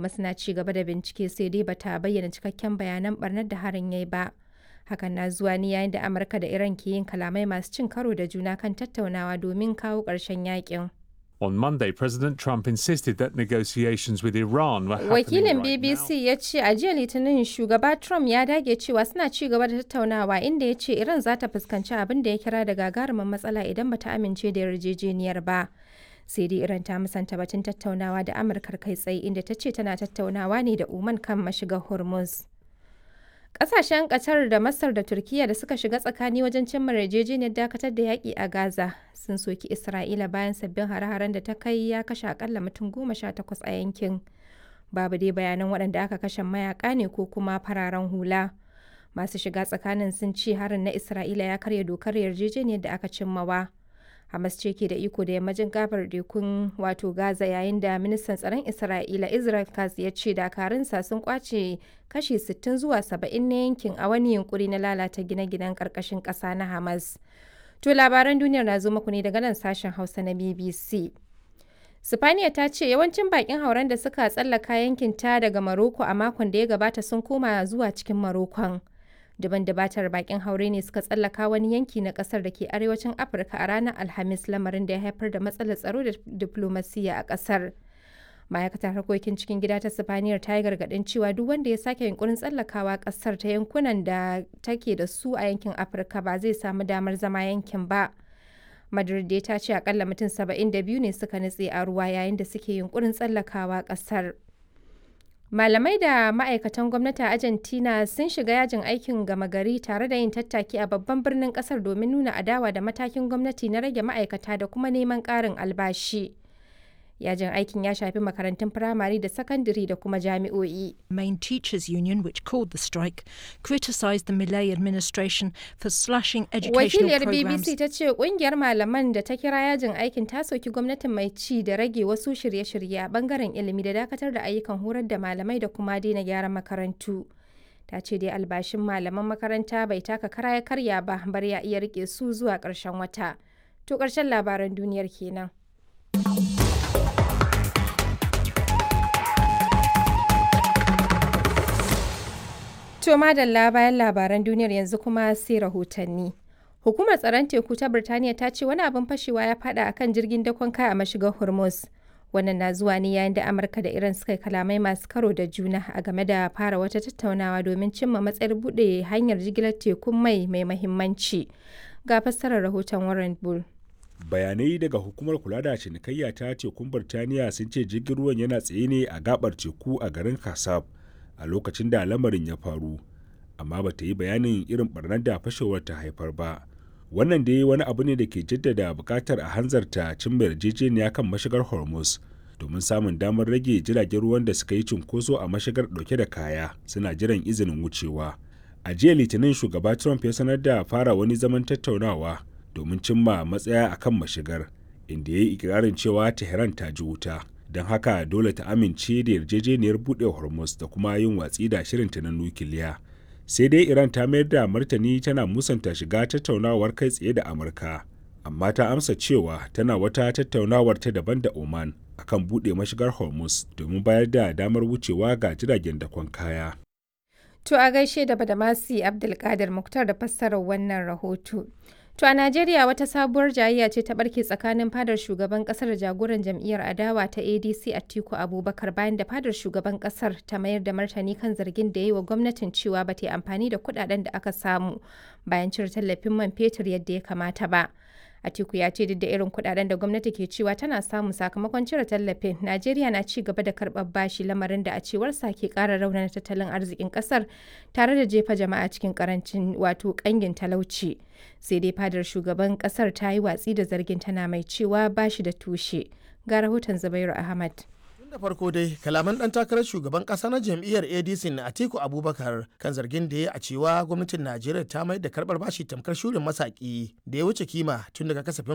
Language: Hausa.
kuma suna ci gaba da bincike sai dai bata bayyana cikakken bayanan barnar da harin yayi ba. Hakan na zuwa ne yayin da Amurka da Iran ke yin kalamai masu cin karo da juna kan tattaunawa domin kawo ƙarshen yakin. On Monday, President Trump insisted that negotiations with Iran were happening Wakilin right BBC now. ya ce a jiya Litinin shugaba Trump ya dage cewa suna ci gaba da tattaunawa inda ya ce Iran za ta fuskanci abin da ya kira da gagarumin matsala idan bata amince da yarjejeniyar ba. Sai dai Iran ta musanta batun tattaunawa da Amurkar kai tsaye inda ta ce tana tattaunawa ne da Oman kan mashigar Hormuz. Ƙasashen Qatar da Masar da Turkiyya da suka shiga tsakani wajen cimma yarjejeniyar dakatar da yaƙi a Gaza sun soki Isra'ila bayan sabbin hare-haren da ta kai ya kashe akalla mutum goma sha takwas a yankin. Babu dai bayanan waɗanda aka kashe mayaka ne ko kuma fararen hula. Masu shiga tsakanin sun ce harin na Isra'ila ya karya dokar yarjejeniyar da aka cimmawa. Hamas ce ke da iko da yammacin gabar tekun wato Gaza yayin da ministan tsaron Isra'ila Israel Katz ya ce dakarunsa sun kwace kashi 60 zuwa 70 na yankin a wani yunkuri na lalata gine-ginen karkashin ƙasa na Hamas. To labaran duniyar na zo muku ne daga nan sashen Hausa na BBC. Sifaniya ta ce yawancin bakin hauren da suka tsallaka yankin ta daga Maroko a makon da ya gabata sun koma zuwa cikin Marokon. Daban dabatar bakin haure ne suka tsallaka wani yanki na kasar da ke arewacin Afirka a ranar Alhamis lamarin da ya haifar da matsalar tsaro da diplomasiya a kasar. Ma'aikatar harkokin cikin gida ta Sifaniyar ta yi gargaɗin cewa duk wanda ya sake yunkurin tsallakawa kasar ta yankunan da take da su a yankin Afirka ba zai samu damar zama yankin ba. Madrid dai ta ce akalla mutum 72 ne suka nutse a ruwa yayin da suke yunkurin tsallakawa kasar. Malamai da ma'aikatan gwamnati a Argentina sun shiga yajin aikin gama gari tare da yin tattaki a babban birnin kasar domin nuna adawa da matakin gwamnati na rage ma'aikata da kuma neman ƙarin albashi. Yajin aikin ya shafi makarantun firamare da sakandare da kuma jami'o'i. main teachers union, which called the strike, criticised the Millet administration for slashing educational Wakiliyar programs. BBC ta ce kungiyar malaman da ta kira yajin aikin ta soki gwamnatin mai ci da rage wasu shirye-shirye a bangaren ilimi da dakatar da ayyukan horar da malamai da kuma daina gyaran makarantu. Ta ce dai albashin malaman makaranta bai taka kara ya karya ba bar ya iya rike su zuwa ƙarshen wata. To ƙarshen labaran duniyar kenan. To madalla bayan labaran duniyar yanzu kuma sai rahotanni. Hukumar tsaron teku ta Birtaniya ta ce wani abin fashewa ya fada akan jirgin dakon kaya a mashigar Hormuz. Wannan na zuwa ne yayin da Amurka da Iran suka yi kalamai masu karo da juna a game da fara wata tattaunawa domin cimma matsayar buɗe hanyar jigilar tekun mai mai mahimmanci. Ga fassarar rahoton Warren Bull. bayanai daga hukumar kula da cinikayya ta tekun birtaniya sun ce jirgin ruwan yana tsaye ne a gabar teku a garin kasab a lokacin da lamarin ya faru amma ba ta yi bayanin irin barnar da fashewar ta haifar ba wannan dai wani abu ne da ke jaddada bukatar a hanzarta cimma yarjejeniya kan mashigar hormuz domin samun damar rage jiragen ruwan da suka yi cunkoso a mashigar dauke da kaya suna jiran izinin wucewa a jiya litinin shugaba trump ya sanar da fara wani zaman tattaunawa domin cimma matsaya a kan mashigar inda ya yi ikirarin cewa tehran ta ji wuta don haka dole ta amince da yarjejeniyar buɗe hormuz da kuma yin watsi da shirinta na nukiliya sai dai iran ta mayar da martani tana musanta shiga tattaunawar kai tsaye da amurka amma ta amsa cewa tana wata tattaunawar ta daban da oman akan buɗe mashigar hormuz domin bayar da damar wucewa ga jiragen dakon kaya To a gaishe da Badamasi Abdulkadir Muktar da fassarar wannan rahoto. To a Najeriya wata sabuwar jayayya ce ta barke tsakanin fadar shugaban kasar da jagoran jam'iyyar adawa ta ADC Atiku Abubakar bayan da fadar shugaban kasar ta mayar da martani kan zargin da ya yi wa gwamnatin cewa ba ta yi amfani da kudaden da aka samu bayan cire tallafin man fetur yadda ya kamata ba. Atiku ya ce duk da irin kudaden da gwamnati ke cewa tana samu sakamakon cire tallafin, Najeriya na ci gaba da karɓar bashi lamarin da a cewarsa ke ƙara raunana tattalin arzikin ƙasar tare da jefa jama'a cikin karancin wato ƙangin talauci. Sai dai fadar shugaban ƙasar ta yi watsi da zargin tana mai cewa bashi da tushe. Ga rahoton Zubairu Ahmad. da farko dai kalaman dan takarar shugaban kasa na jam'iyyar adc na atiku abubakar kan zargin da ya a cewa gwamnatin najeriya ta mai da karbar bashi tamkar shurin masaki da ya wuce kima tun daga kasafin